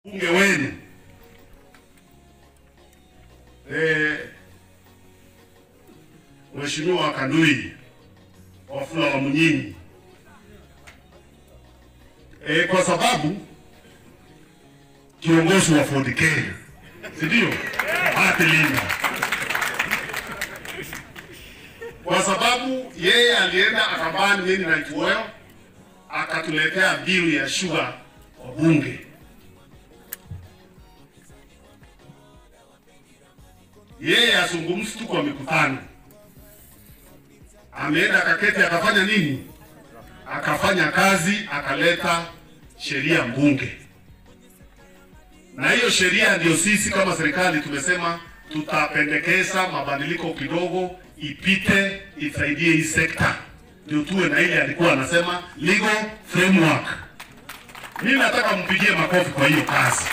Bunge wenu eh, Mheshimiwa Kandui Wafula wa Munyinyi eh, kwa sababu kiongozi wa Ford Kenya, si ndio? Hati Linda, kwa sababu yeye alienda akabani mimi na Kiwoyo akatuletea bill ya sugar kwa bunge. Yeye azungumzi tu kwa mikutano, ameenda akaketi akafanya nini? Akafanya kazi, akaleta sheria mbunge, na hiyo sheria ndio sisi kama serikali tumesema tutapendekeza mabadiliko kidogo, ipite isaidie hii sekta, ndio tuwe na ile alikuwa anasema legal framework. Mimi nataka mpigie makofi kwa hiyo kazi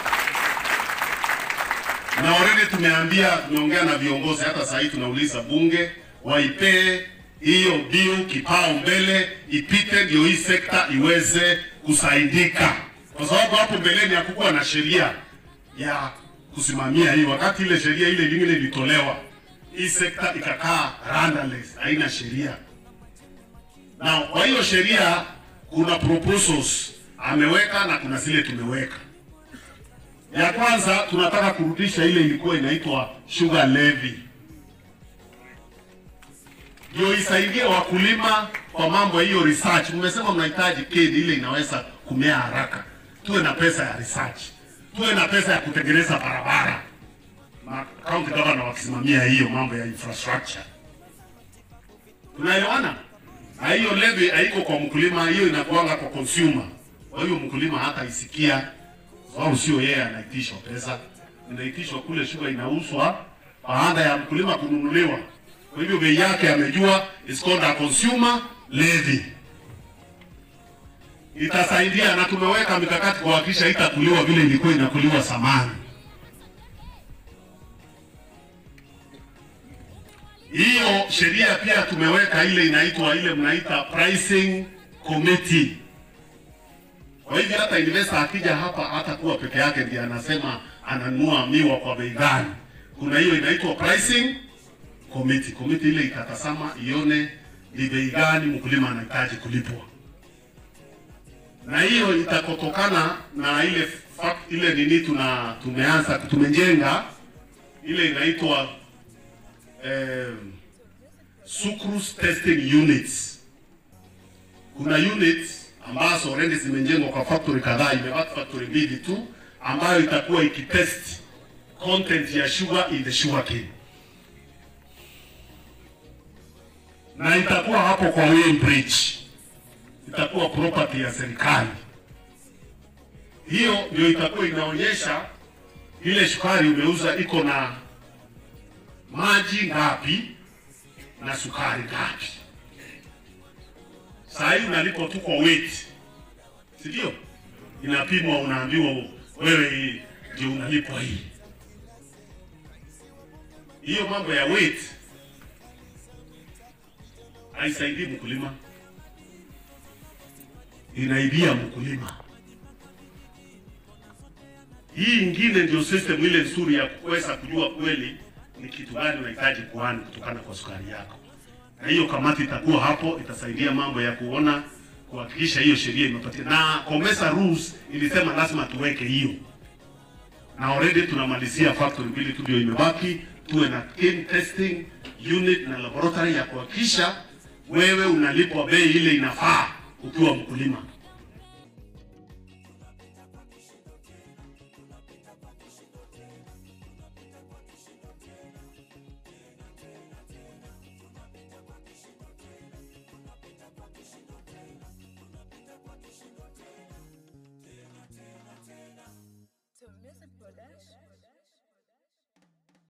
na already tumeambia, tumeongea na viongozi, hata sasa hivi tunauliza bunge waipee hiyo bill kipao mbele, ipite ndio hii sekta iweze kusaidika, kwa sababu hapo mbeleni hakukuwa na sheria ya kusimamia hii. Wakati ile sheria ile nyingine ilitolewa, hii sekta ikakaa rudderless, haina sheria. Na kwa hiyo sheria kuna proposals ameweka na kuna zile tumeweka ya kwanza tunataka kurudisha ile ilikuwa inaitwa sugar levy, ndio isaidie wakulima kwa mambo ya hiyo research. Mmesema mnahitaji kedi ile inaweza kumea haraka, tuwe na pesa ya research, tuwe na pesa ya kutengeneza barabara, na county governor wakisimamia hiyo mambo ya infrastructure. Tunaelewana? Na hiyo levy haiko kwa mkulima, hiyo inakuanga kwa consumer. Kwa hiyo mkulima hata isikia sababu sio yeye anaitishwa pesa, inaitishwa kule shuga inauzwa baada ya mkulima kununuliwa. Kwa hivyo bei yake amejua, is called a consumer levy. Itasaidia na tumeweka mikakati kuhakikisha itakuliwa vile ilikuwa inakuliwa zamani. Hiyo sheria pia tumeweka ile inaitwa ile mnaita pricing committee kwa hivyo hata investor akija hapa hata kuwa peke yake ndiye anasema ananunua miwa kwa bei gani. Kuna hiyo inaitwa pricing committee. Committee ile itatazama ione ni bei gani mkulima anahitaji kulipwa, na hiyo itakotokana na ile fact, ile nini tuna tumeanza tumejenga ile inaitwa eh, sucrose testing units. Kuna units ambazo already zimejengwa kwa factory kadhaa, imebaki factory mbili tu ambayo itakuwa ikitest content ya sugar in the sugarcane, na itakuwa hapo kwa Weighbridge, itakuwa property ya serikali. Hiyo ndio itakuwa inaonyesha ile sukari umeuza iko na maji ngapi na sukari ngapi. Saa hii unalipwa tu kwa weight, si ndio? Inapimwa, unaambiwa wewe ndio unalipwa hii. Hiyo mambo ya weight haisaidii mkulima, inaibia mkulima. Hii ingine ndio system ile nzuri ya kuweza kujua kweli ni kitu gani unahitaji kuani kutokana kwa sukari yako na hiyo kamati itakuwa hapo, itasaidia mambo ya kuona kuhakikisha hiyo sheria imepatia. Na COMESA rules ilisema lazima tuweke hiyo, na already tunamalizia factory mbili tu ndio imebaki, tuwe na cane testing unit na laboratory ya kuhakikisha wewe unalipwa bei ile inafaa ukiwa mkulima.